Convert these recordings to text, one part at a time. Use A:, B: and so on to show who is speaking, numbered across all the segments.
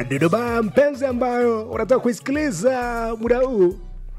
A: Dodoma mpenzi, ambayo unataka kuisikiliza muda huu,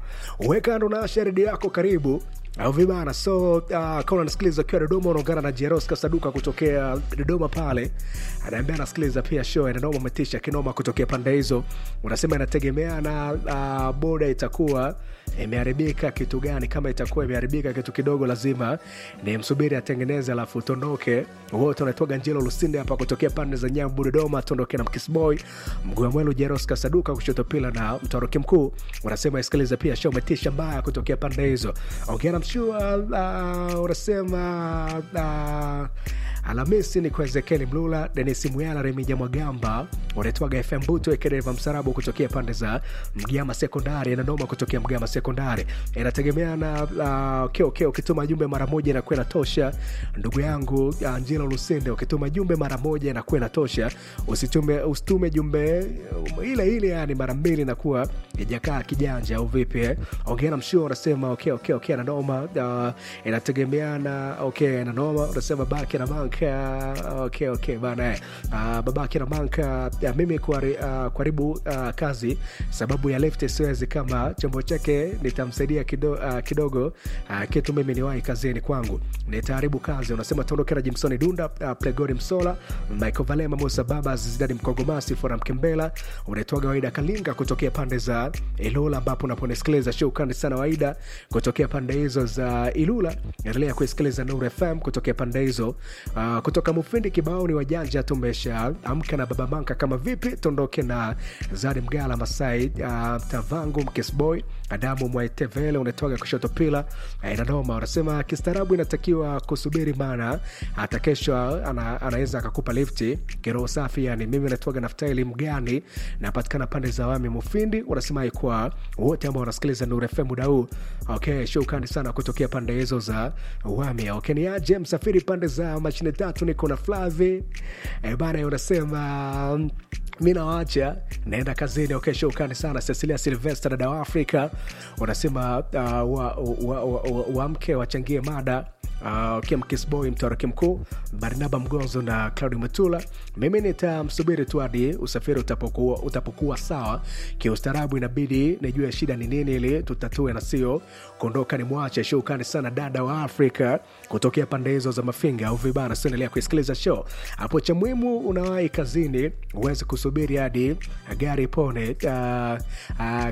A: weka ndo na redio yako karibu au vibana. So uh, kama unasikiliza ukiwa Dodoma, unaungana na Jeros Kasaduka kutokea Dodoma pale, anaambia anasikiliza pia show ya Dodoma umetisha kinoma kutokea pande hizo. Unasema inategemea na uh, boda itakuwa imeharibika kitu gani. Kama itakuwa imeharibika kitu kidogo, lazima ni msubiri atengeneze, alafu tondoke wote. Unatoka Njelo Lusinde hapa kutokea pande za Nyambu Dodoma, tondoke na Mkisboy mguu mwelu Jeros Kasaduka kushoto pila na mtoroki mkuu. Unasema isikiliza pia show umetisha mbaya kutokea pande hizo. Ongea na mshua uh, unasema uh, Alhamisi ni kwa Ezekieli Mlula, Denis Muyala, Remija Mwagamba, unaitwaga FM Buto Ekedeva Msarabu kutokea pande za Mgama Sekondari na Noma kutokea Mgama Sekondari. Inategemea na uh, keo keo, ukituma jumbe mara moja inakuwa inatosha. Ndugu yangu uh, Njilo Lusinde, ukituma jumbe mara moja inakuwa inatosha. Usitume usitume jumbe um, ile ile, yani mara mbili inakuwa ijakaa kijanja au vipi eh? Ongea na mshua, unasema okay okay okay na Noma uh, inategemeana okay na Noma, unasema baki na banka okay okay bana eh. Uh, babake na banka uh, mimi kwari, uh, karibu uh, kazi sababu ya left siwezi kama chombo chake nitamsaidia kido, uh, kidogo uh, kitu mimi niwahi kazini kwangu nitaharibu kazi. Unasema tuondoke na Jimsoni Dunda, uh, Plegori Msola, Michael Valema, Musa Baba, Zidadi Mkogomasi, Fora Mkembela, unaitwaga Waida Kalinga kutokea pande za Ilula ambapo unaponisikiliza show kandi sana Waida kutokea pande hizo za Ilula. Endelea kuisikiliza Nuru FM kutokea pande hizo uh, kutoka Mufindi Kibaoni wajanja tumesha amka na Baba Manka kama vipi, tuondoke na Zadi Mgala Masai uh, Tavangu Mkisboy Adamu Mwaitevele unatoka kushoto pila inadoma. Unasema kistaarabu inatakiwa kusubiri, maana hata kesho ana, anaweza akakupa lifti kiroho safi. Yani mimi natoga Naftaili Mgani, napatikana pande za Wami Mufindi. Unasema kwa wote ambao wanasikiliza Nuru FM muda huu, okay, shukrani sana kutokea pande hizo za Wami. Okay, ni aje msafiri pande za mashine tatu, niko na Flavi e bana, unasema mi nawacha naenda kazini. Okay, shukrani sana Cecilia Silvester, dada wa Afrika, unasema uh, wamke wa, wa, wa, wa wachangie mada uh, Kim Kisboy, mtoroki mkuu Barnaba Mgonzo na Claudi Matula. Mimi nitamsubiri tu hadi usafiri utapokuwa, utapokuwa sawa kiustaarabu. Inabidi nijue shida ni nini ili tutatue na sio kuondoka ni mwache. Shukrani sana dada wa Afrika kutokea pande hizo za Mafinga au vibana. Siendelea kuisikiliza show hapo. Cha muhimu unawahi kazini, uweze kusubiri hadi gari ipone, uh, uh,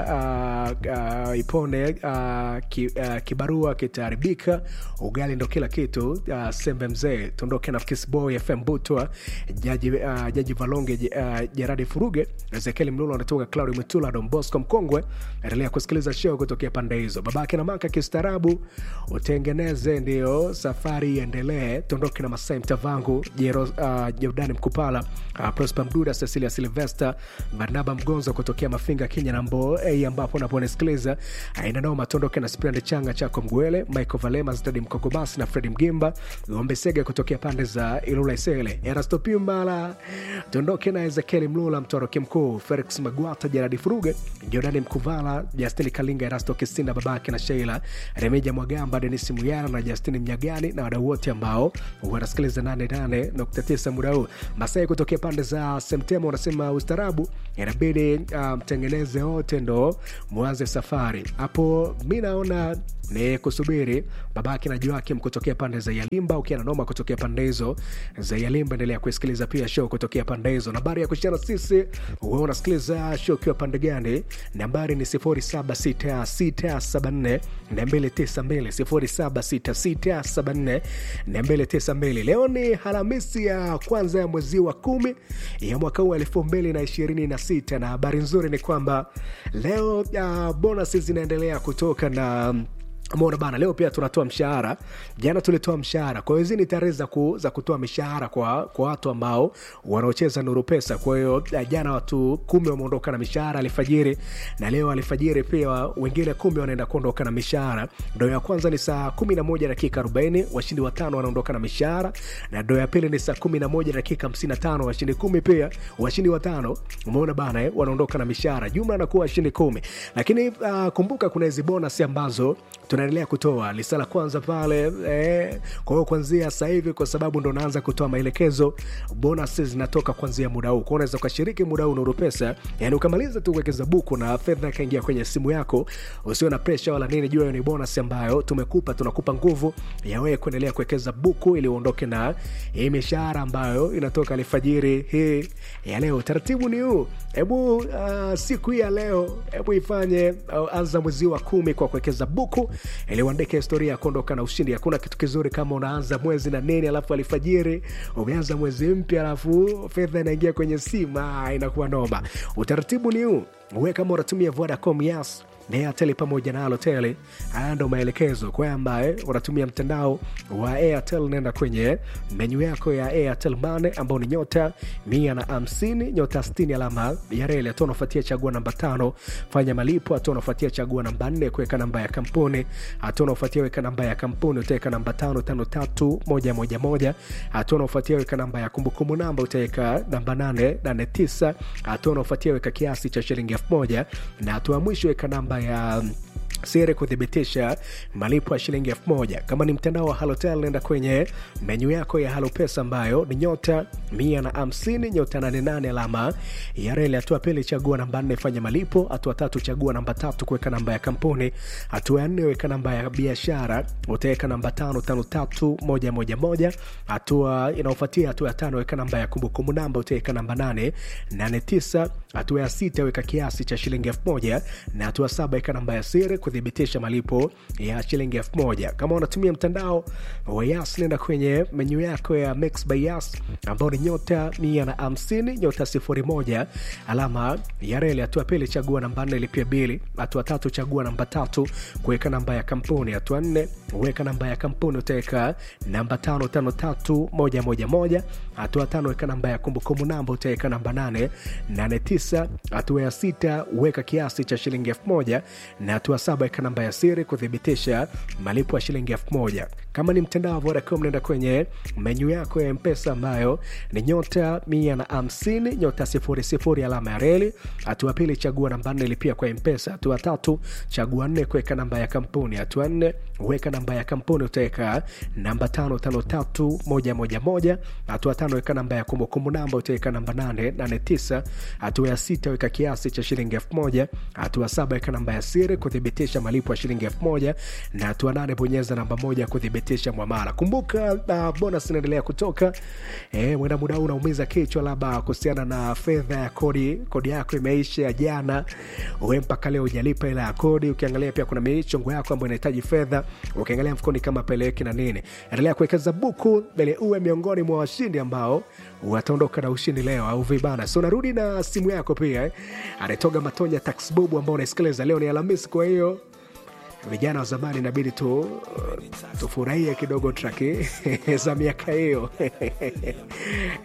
A: ka, uh, uh, ipone uh, ki, uh, kibarua kitaharibika ugali ndo kila kitu. Uh, sembe mzee tuondoke na Kisboy FM Butwa jaji, uh, jaji Valonge uh, Jeradi Furuge Ezekiel Mlulu anatoka Claudi Mtula Don Bosco Mkongwe. Endelea kusikiliza show kutokea pande hizo. Babake na maka kistaarabu utengeneze, ndio safari iendelee. Tuondoke na Masai Mtavangu Jero, uh, Jordani Mkupala uh, Prosper Mduda Cecilia Silvester Barnaba Mgonzo kutokea Mafinga Kenya na Mbo hey, ambapo unaponisikiliza aina noma. Tuondoke na Sprand Changa chako Mgwele Michael Valema Stadi Mkogomasi na Fredi Mgimba Gombe Sega kutokea pande za Ilula Isele Erasto Pimbala. Tuondoke na Ezekieli Mlula Mtoroki Mkuu Felix Magwata Jeradi Furuge Jordani Mkuvala Justini Kalinga Erasto Kisinda babake na Sheila Remeja Mwagamba Denis Muyara na Justini Mnyagani na wadau wote ambao wanasikiliza 88.9 muda huu. Masai kutokea pande za Semtema unasema ustarabu inabidi mtengeneze um, wote ndo mwanze safari hapo. Mi naona ni kusubiri babake na Joakim kutokea pande za Yalimba, ukiana noma kutokea pande hizo za Yalimba. Endelea kusikiliza pia show kutokea pande hizo. Nambari ya kushana sisi, wewe unasikiliza show ukiwa pande gani? Nambari ni 076674 292 076674 Leo ni Alhamisi ya kwanza ya mwezi wa kumi ya mwaka huu elfu mbili na ishirini na sita na habari nzuri ni kwamba leo uh, bonus zinaendelea kutoka na Mona bana, leo pia tunatoa mshahara. Jana tulitoa mshahara, kwa hiyo hizi ni tarehe za, ku, za kutoa mishahara kwa, kwa watu ambao wanaocheza Nuru Pesa. Kwa hiyo jana watu kumi wameondoka na mishahara alfajiri, na leo alfajiri pia wengine kumi wanaenda kuondoka na mishahara. Doo ya kwanza ni saa kumi na moja dakika arobaini washindi watano wanaondoka na mishahara, na doo ya pili ni saa kumi na moja dakika hamsini na tano washindi kumi pia washindi watano, umeona bana eh, wanaondoka na mishahara, jumla anakuwa washindi kumi. Lakini uh, kumbuka kuna hizi bonus ambazo tuna tunaendelea kutoa lisa la kwanza pale eh, kwa hiyo kuanzia sasa hivi kwa sababu ndo naanza kutoa maelekezo bonus zinatoka kuanzia muda huu kwa unaweza ukashiriki muda huu nuru pesa yani ukamaliza tu kuwekeza buku na fedha ikaingia kwenye simu yako usio na presha wala nini jua hiyo ni bonus ambayo tumekupa tunakupa nguvu ya wewe kuendelea kuwekeza buku ili uondoke na hii mishahara ambayo inatoka alfajiri hii ya leo taratibu ni huu hebu uh, siku hii ya leo hebu ifanye uh, anza mwezi wa kumi kwa kuwekeza buku ili uandike historia ya kuondoka na ushindi hakuna kitu kizuri kama unaanza mwezi na nini alafu alfajiri umeanza mwezi mpya alafu fedha inaingia kwenye simu ah, inakuwa noma utaratibu ni huu uwe kama unatumia vodacom yas na Airtel pamoja na Halotel. Haya ndo maelekezo kwa ambaye unatumia mtandao wa Airtel, nenda kwenye menyu yako ya Airtel Money ambao ni nyota mia na hamsini nyota sitini alama ya reli. Hatua unafuatia chagua namba tano fanya malipo. Hatua unafuatia chagua namba nne kuweka namba ya kampuni. Hatua unafuatia weka namba ya kampuni, utaweka namba tano tano tatu moja moja moja. Hatua unafuatia weka namba ya kumbukumbu namba, utaweka namba nane nane tisa. Hatua unafuatia weka kiasi cha shilingi elfu moja na hatua ya mwisho weka namba ya siri kuthibitisha malipo ya shilingi elfu moja kama ni mtandao wa halotel nenda kwenye menyu yako ya halo pesa ambayo ni nyota mia na hamsini nyota nane nane alama ya reli hatua pili chagua namba nne fanya malipo hatua tatu chagua namba tatu kuweka namba ya kampuni hatua ya nne weka namba ya biashara utaweka namba tano tano tatu moja moja moja hatua inaofuatia hatua ya tano weka namba ya kumbukumbu namba utaweka namba nane nane tisa hatua ya sita weka kiasi cha shilingi elfu moja na hatua saba weka namba ya siri kuthibitisha malipo ya shilingi elfu moja kama unatumia mtandao wa yas nenda kwenye menyu yako ya mix by yas ambao ni nyota mia na hamsini nyota sifuri moja alama ya reli hatua pili chagua namba nne lipia bili hatua tatu chagua namba tatu kuweka namba ya kampuni hatua nne weka namba ya kampuni utaweka namba tano tano tatu moja moja moja hatua tano weka namba ya kumbukumbu namba utaweka namba nane nane tisa hatua ya sita weka kiasi cha shilingi elfu moja na hatua saba weka namba ya siri kuthibitisha malipo ya shilingi elfu moja kama ni mtandao wa vodacom nenda kwenye menyu yako ya mpesa ambayo ni nyota mia na hamsini nyota sifuri sifuri alama ya reli hatua pili chagua namba nne lipia kwa mpesa hatua tatu chagua nne kuweka namba ya kampuni hatua nne weka namba ya kampuni utaweka namba tano tano tatu moja moja moja hatua tano weka namba ya kumbukumbu namba utaweka namba nane nane tisa hatua ya sita weka kiasi cha shilingi elfu moja hatua saba weka namba ya siri kuthibitisha malipo ya shilingi elfu moja na hatua nane bonyeza namba moja kuthibitisha mwamala kumbuka uh, bonus inaendelea kutoka e, mwenda muda huu unaumiza kichwa labda kuhusiana na fedha ya kodi kodi yako imeisha jana we mpaka leo ujalipa ila ya kodi ukiangalia pia kuna michongo yako ambayo inahitaji fedha ukiangalia mfukoni kama peleki na nini endelea kuwekeza buku ili uwe miongoni mwa washindi ambao wataondoka na ushindi leo au vibana so narudi na simu yako pia eh. anatoga matonya taxbubu ambao unaisikiliza leo ni alhamisi kwa hiyo vijana wa zamani inabidi tu tufurahie kidogo traki za miaka hiyo